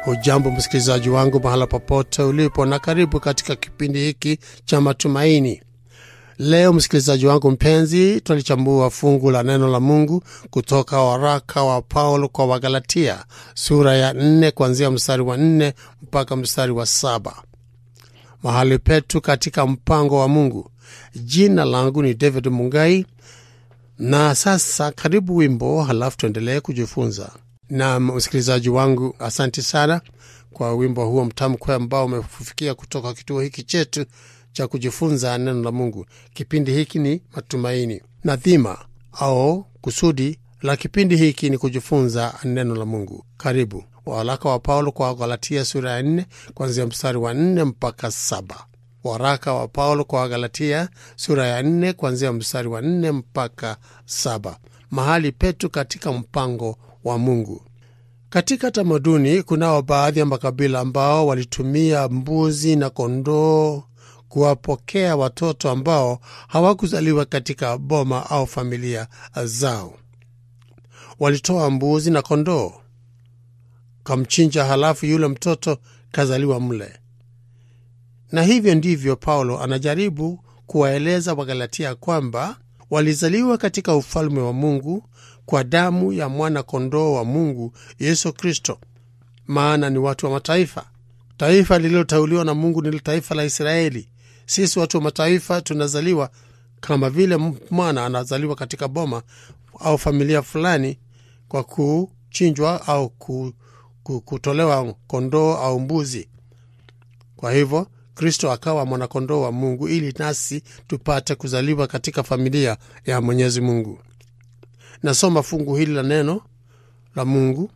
Hujambo msikilizaji wangu mahala popote ulipo, na karibu katika kipindi hiki cha matumaini. Leo msikilizaji wangu mpenzi, twalichambua fungu la neno la Mungu kutoka waraka wa Paulo kwa Wagalatia sura ya nne kuanzia mstari wa nne mpaka mstari wa saba mahali petu katika mpango wa Mungu. Jina langu ni David Mungai, na sasa karibu wimbo, halafu tuendelee kujifunza. Na msikilizaji wangu, asante sana kwa wimbo huo mtamu kweli ambao umefikia kutoka kituo hiki chetu cha kujifunza neno la Mungu. Kipindi hiki ni matumaini, na dhima au kusudi la kipindi hiki ni kujifunza neno la Mungu. Karibu. Waraka wa Paulo kwa Galatia sura ya nne kuanzia mstari wa nne mpaka saba. Waraka wa Paulo kwa Galatia sura ya nne kuanzia mstari wa nne mpaka saba. Mahali petu katika mpango wa Mungu. Katika tamaduni, kunao baadhi ya makabila ambao walitumia mbuzi na kondoo kuwapokea watoto ambao hawakuzaliwa katika boma au familia zao. Walitoa mbuzi na kondoo kamchinja, halafu yule mtoto kazaliwa mle. Na hivyo ndivyo Paulo anajaribu kuwaeleza Wagalatia kwamba walizaliwa katika ufalme wa Mungu kwa damu ya mwana kondoo wa Mungu Yesu Kristo, maana ni watu wa mataifa. Taifa lililoteuliwa na Mungu ni taifa la Israeli. Sisi watu wa mataifa tunazaliwa kama vile mwana anazaliwa katika boma au familia fulani kwa kuchinjwa au kutolewa kondoo au mbuzi. Kwa hivyo Kristo akawa mwanakondoo wa Mungu ili nasi tupate kuzaliwa katika familia ya Mwenyezi Mungu. Nasoma fungu hili la neno la Mungu,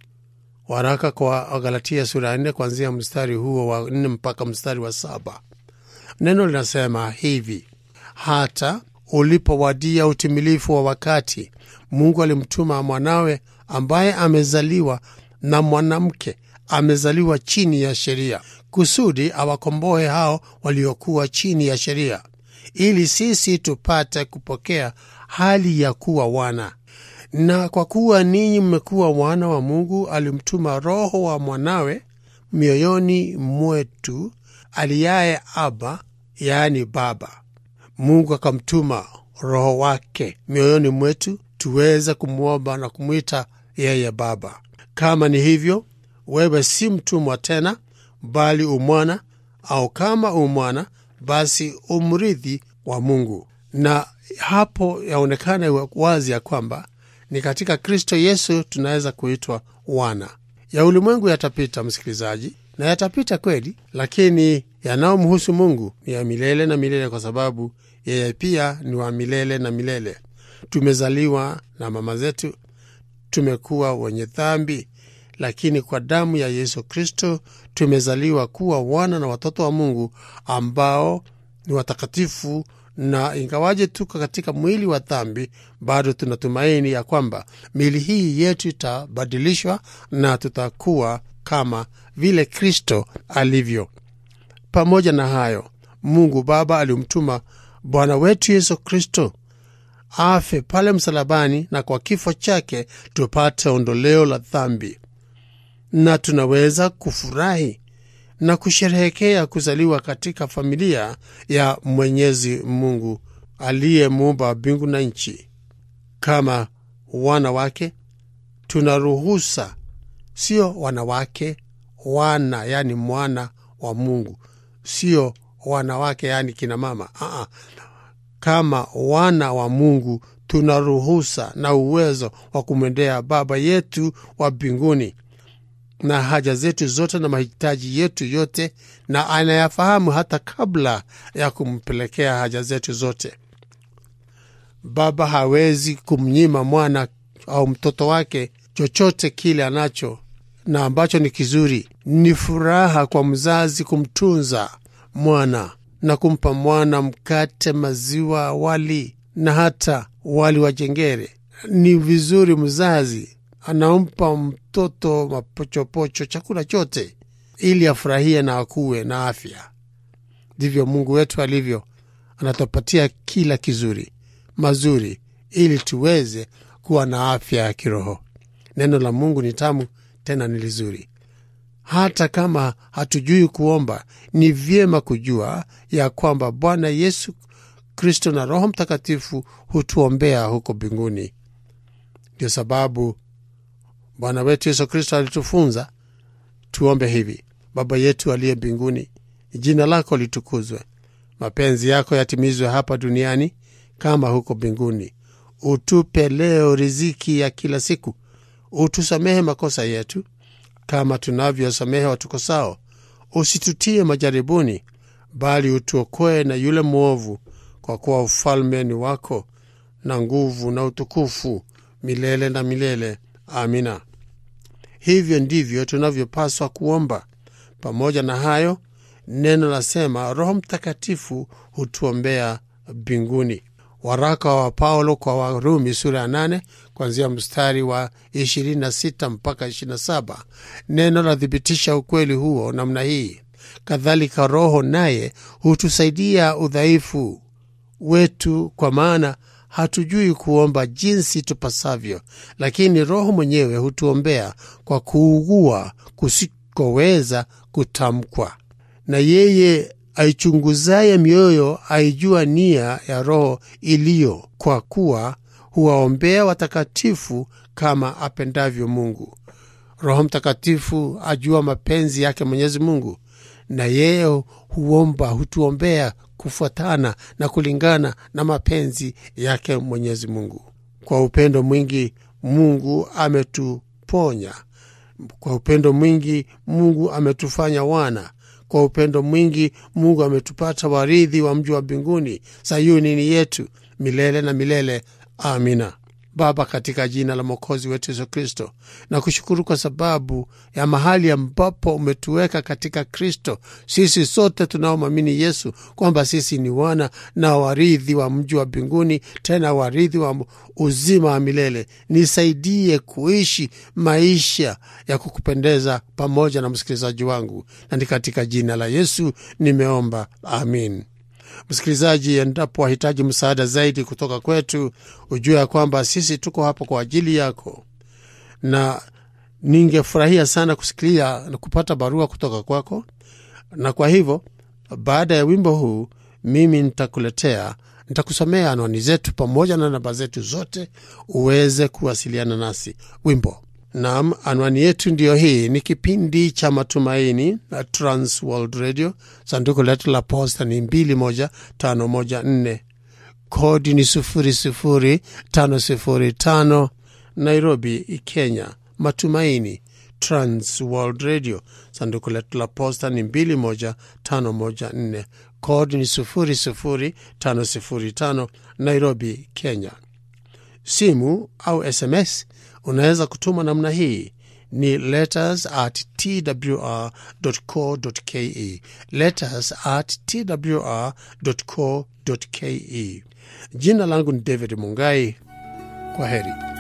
waraka kwa Galatia sura ya nne kuanzia mstari huo wa nne mpaka mstari wa saba. Neno linasema hivi: hata ulipowadia utimilifu wa wakati, Mungu alimtuma mwanawe ambaye amezaliwa na mwanamke, amezaliwa chini ya sheria, kusudi awakomboe hao waliokuwa chini ya sheria, ili sisi tupate kupokea hali ya kuwa wana. Na kwa kuwa ninyi mmekuwa wana wa Mungu, alimtuma Roho wa mwanawe mioyoni mwetu, aliyaye Aba, yaani Baba. Mungu akamtuma Roho wake mioyoni mwetu tuweze kumwomba na kumwita yeye Baba. Kama ni hivyo, wewe si mtumwa tena, bali umwana, au kama umwana, basi umrithi wa Mungu. Na hapo yaonekana wazi ya kwamba ni katika Kristo Yesu tunaweza kuitwa wana. Ya ulimwengu yatapita, msikilizaji, na yatapita kweli, lakini yanayomhusu Mungu ni ya milele na milele, kwa sababu yeye pia ni wa milele na milele. Tumezaliwa na mama zetu, tumekuwa wenye dhambi, lakini kwa damu ya Yesu Kristo tumezaliwa kuwa wana na watoto wa Mungu ambao ni watakatifu na ingawaje tuko katika mwili wa dhambi, bado tunatumaini ya kwamba miili hii yetu itabadilishwa na tutakuwa kama vile Kristo alivyo. Pamoja na hayo, Mungu Baba alimtuma Bwana wetu Yesu Kristo afe pale msalabani, na kwa kifo chake tupate ondoleo la dhambi, na tunaweza kufurahi na kusherehekea kuzaliwa katika familia ya Mwenyezi Mungu aliyemuumba mbingu na nchi. Kama wana wake, tuna ruhusa, sio wanawake, wana yani mwana wa Mungu, sio wanawake yani kina mama. Aa, kama wana wa Mungu tuna ruhusa na uwezo wa kumwendea Baba yetu wa mbinguni na haja zetu zote na mahitaji yetu yote, na anayafahamu hata kabla ya kumpelekea haja zetu zote. Baba hawezi kumnyima mwana au mtoto wake chochote kile anacho na ambacho ni kizuri. Ni furaha kwa mzazi kumtunza mwana na kumpa mwana mkate, maziwa, wali na hata wali wa jengere. Ni vizuri mzazi anampa mtoto mapochopocho, chakula chote, ili afurahie na akuwe na afya. Ndivyo Mungu wetu alivyo, anatupatia kila kizuri mazuri, ili tuweze kuwa na afya ya kiroho. Neno la Mungu ni tamu tena ni lizuri. hata kama hatujui kuomba, ni vyema kujua ya kwamba Bwana Yesu Kristo na Roho Mtakatifu hutuombea huko mbinguni. Ndio sababu Bwana wetu Yesu Kristo alitufunza tuombe hivi: Baba yetu aliye mbinguni, jina lako litukuzwe, mapenzi yako yatimizwe hapa duniani kama huko mbinguni. Utupe leo riziki ya kila siku, utusamehe makosa yetu kama tunavyosamehe watukosao, usitutie majaribuni, bali utuokoe na yule mwovu, kwa kuwa ufalme ni wako na nguvu na utukufu milele na milele. Amina. Hivyo ndivyo tunavyopaswa kuomba. Pamoja na hayo, neno lasema Roho Mtakatifu hutuombea mbinguni. Waraka wa Paulo kwa Warumi sura ya 8 kuanzia mstari wa 26 mpaka 27, neno lathibitisha ukweli huo namna hii: kadhalika Roho naye hutusaidia udhaifu wetu, kwa maana hatujui kuomba jinsi tupasavyo, lakini Roho mwenyewe hutuombea kwa kuugua kusikoweza kutamkwa. Na yeye aichunguzaye mioyo aijua nia ya Roho iliyo, kwa kuwa huwaombea watakatifu kama apendavyo Mungu. Roho Mtakatifu ajua mapenzi yake Mwenyezi Mungu, na yeye huomba, hutuombea kufuatana na kulingana na mapenzi yake Mwenyezi Mungu. Kwa upendo mwingi Mungu ametuponya, kwa upendo mwingi Mungu ametufanya wana kwa upendo mwingi Mungu ametupata warithi wa mji wa mbinguni. Sayuni ni yetu milele na milele. Amina. Baba, katika jina la Mwokozi wetu Yesu Kristo, na kushukuru kwa sababu ya mahali ambapo umetuweka katika Kristo, sisi sote tunaomwamini Yesu, kwamba sisi ni wana na warithi wa mji wa mbinguni, tena warithi wa uzima wa milele. Nisaidie kuishi maisha ya kukupendeza pamoja na msikilizaji wangu, na ni katika jina la Yesu nimeomba, amin. Msikilizaji, endapo wahitaji msaada zaidi kutoka kwetu, ujue ya kwamba sisi tuko hapo kwa ajili yako, na ningefurahia sana kusikilia na kupata barua kutoka kwako. Na kwa hivyo, baada ya wimbo huu, mimi nitakuletea, nitakusomea anwani zetu pamoja na namba zetu zote, uweze kuwasiliana nasi. Wimbo Naam, anwani yetu ndiyo hii. Ni kipindi cha Matumaini na Trans World Radio. Sanduku letu la posta ni 21514 kodi ni 00505 Nairobi, Kenya. Matumaini Trans World Radio. Sanduku letu la posta ni 21514 kodi ni 00505 Nairobi, Kenya. Simu au SMS unaweza kutuma namna hii ni letters at twr co ke, letters at twr co ke. Jina langu ni David Mungai. Kwa heri.